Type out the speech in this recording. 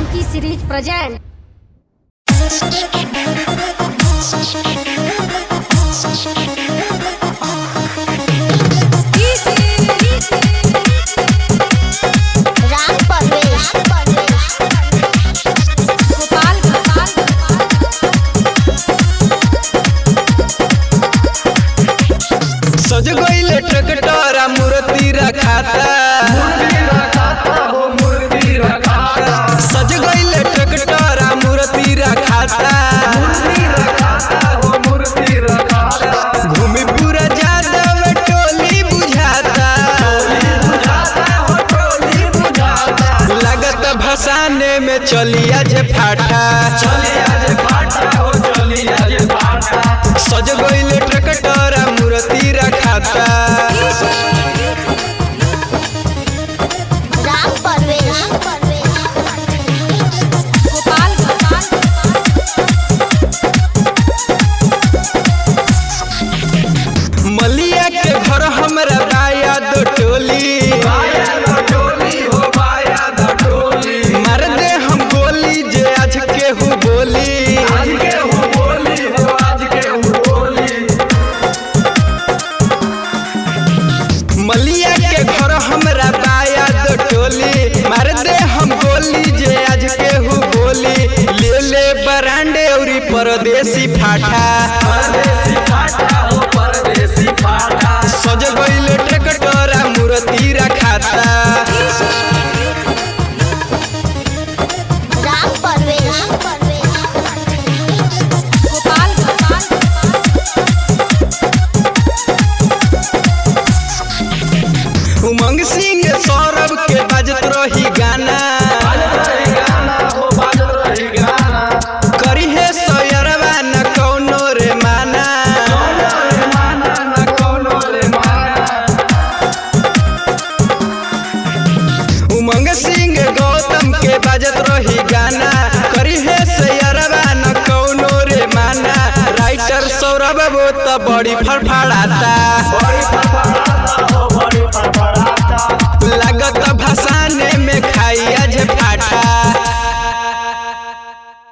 Funky series present. Ram Parvesh Gopal Gopal सज गईले tractor आ मूर्ति रखाता सज गईले ट्रैक्टर आ मूर्ति रखाता घूमी पूरा जादव टोली बुझाता लगत भसाने में चलिया जे फाटा सज गईले ट्रैक्टर आ मूर्ति रखाता राम परवेश गोपाल गोपाल मलिया के घर हमरा बाया दो टोली मार दे हम गोली जे आज केहू बोली मलिया के घर हमरा बाया दो टोली मार दे हम गोली जे आज केहू बोली ले ले बरांडे औरी परदेसी फाटा सज गईले ट्रैक्टर आ मूर्ति रखाता राम परवेश गोपाल गोपाल उमंग सिंह सौरभ के बजत रही गाना करी है सोयरवा न कौनो रे माना उमंग सिंह गौतम के बजत रही गाना करी है सोयरवा न कौनो रे माना राइटर सौरभ वो तो बड़ी फड़फड़ाता